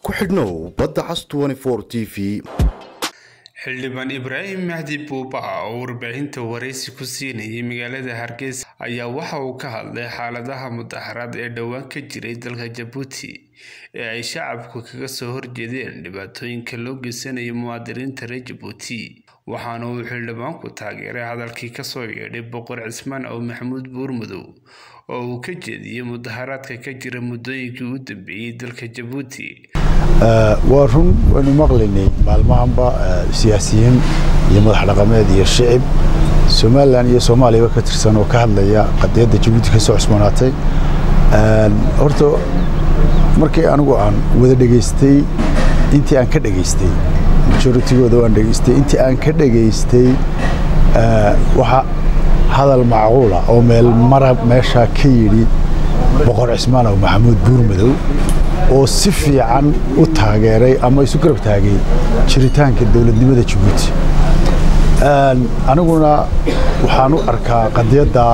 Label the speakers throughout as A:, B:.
A: ku xidhnow badda cas t v
B: xildhibaan ibraahim mahdi buuba oo warbaahinta waraysi ku siinayay magaalada hargeysa ayaa waxa uu ka hadlay xaaladaha mudaharaad ee dhowaan ka jiray dalka jabuuti ee ay shacabku kaga soo horjeedeen dhibaatooyinka loo geysanayo muwaadiniinta reer jabuuti waxaana uu xildhibaanku taageeray hadalkii kasoo yeedhay boqor cismaan ow maxamuud buurmudow oo uu ka jeediyey mudaharaadka ka jira muddooyinkii u dambeeyey dalka jabuuti
C: waa run waynu maqlaynay maalmahanba siyaasiyiin iyo madax dhaqameed iyo shicib somalilan iyo soomaaliyaba ka tirsan oo ka hadlaya qadiyadda jabuuti ka soo cusboonaatay horta markii anigu aan wada dhegaystay intii aan ka dhegaystay majoritigooda waan dhegaystay intii aan ka dhegaystay waxa hadal macquula oo meel marab meeshaa ka yidhi boqor cismaan ow maxamuud buurmadow oo si fiican u taageeray ama isu garab taagay jiritaanka dowladnimada jabuuti aniguna waxaan u arkaa qadiyadda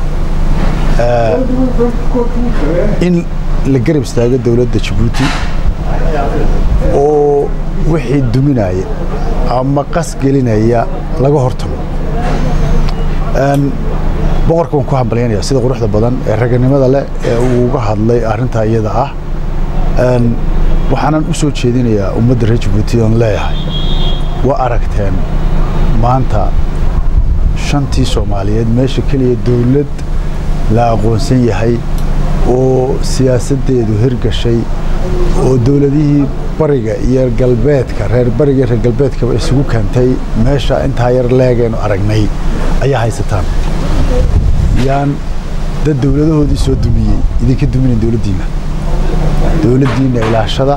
C: in la garab istaago dowladda jabuuti oo wixii duminaya ama qas gelinaya laga hortago boqorka waan ku hambalyanaya sida quruxda badan ee raganimada leh ee uu uga hadlay arrintaa iyada ah waxaanan u soo jeedinayaa ummadda reer jabuuti oon leeyahay waa aragteen maanta shantii soomaaliyeed meesha keliya dowlad la aqoonsan yahay oo siyaasaddeedu hirgashay oo dowladihii bariga iyo galbeedka reer bariga iyo reer galbeedkaba isugu keentay meesha intaa yar leegaynu aragnay ayaa haysataan yaan dad dowladahoodii soo dumiyey idinka duminayn dowladdiinna dowladdiinna ilaashada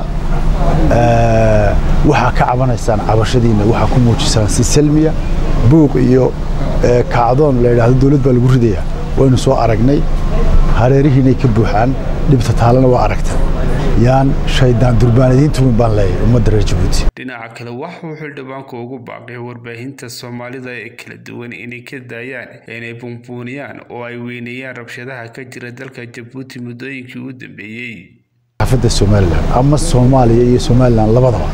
C: waxaa ka cabanaysaan cabashadiinna waxaa ku muujisaan si salmiya buuq iyo kacdoon la yidhaahdo dowlad baa lagu ridayaa waynu soo aragnay hareerihiinay ka buuxaan dhibta taalana waa aragta yaan shaydaan durbaanadiintumin baan leeyahay ummadda reer jabuuti
B: dhinaca kale waxuu xildhibaanku ugu baaqay warbaahinta soomaalida ee kala duwan inay ka daayaan inay buunbuuniyaan oo ay weyneeyaan rabshadaha ka jira dalka jabuuti muddooyinkii u dambeeyey
C: xaafadda somalilan ama soomaaliya iyo somalilan labadaba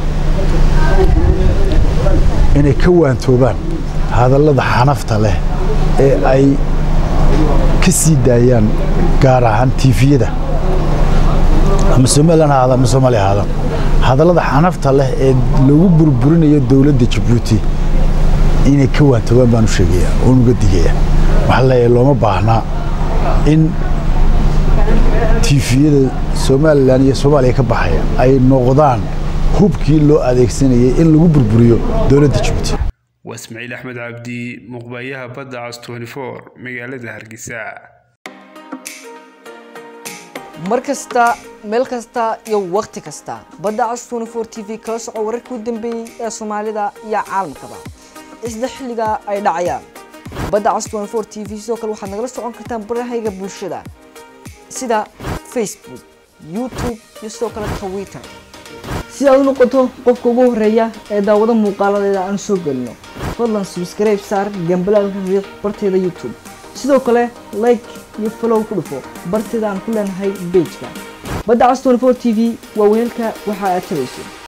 C: inay ka waantoobaan hadallada xanafta leh ee ay ka sii daayaan gaar ahaan tiifiyada ama somalilan ha ahaada ama soomaaliya ha ahaada hadallada xanafta leh ee lagu burburinayo dowladda jabuuti inay ka waantoobaan baan u sheegaya oon uga digaya waxaa leeyahay looma baahnaa in tiifiyada somalilan iyo soomaaliya ka baxaya ay noqdaan hubkii loo adeegsanayay in lagu burburiyo dowladda jabuuti
B: waa ismaaciil axmed cabdi muqbayaha badda cas magaalada hargeysa
D: mar kasta meel kasta iyo wakhti kasta badda cas t v kala soco wararkii u dambeeyey ee soomaalida iyo caalamkaba isla xilliga ay dhacayaan badda cas t v sidoo kale waxaad nagala socon kartaan barahayga bulshada sida facebook youtube iyo sidoo kale twitter si aad u noqoto qofka ugu horeeya ee daawado muuqaaladeeda aan soo gelino fadlan subscribe saar gambalaalka riiq barteeda youtube sidoo kale like iyo follow ku dhufo barteeda aan ku leenahay bejka badda cas t v waa weelka waxa aad tabayso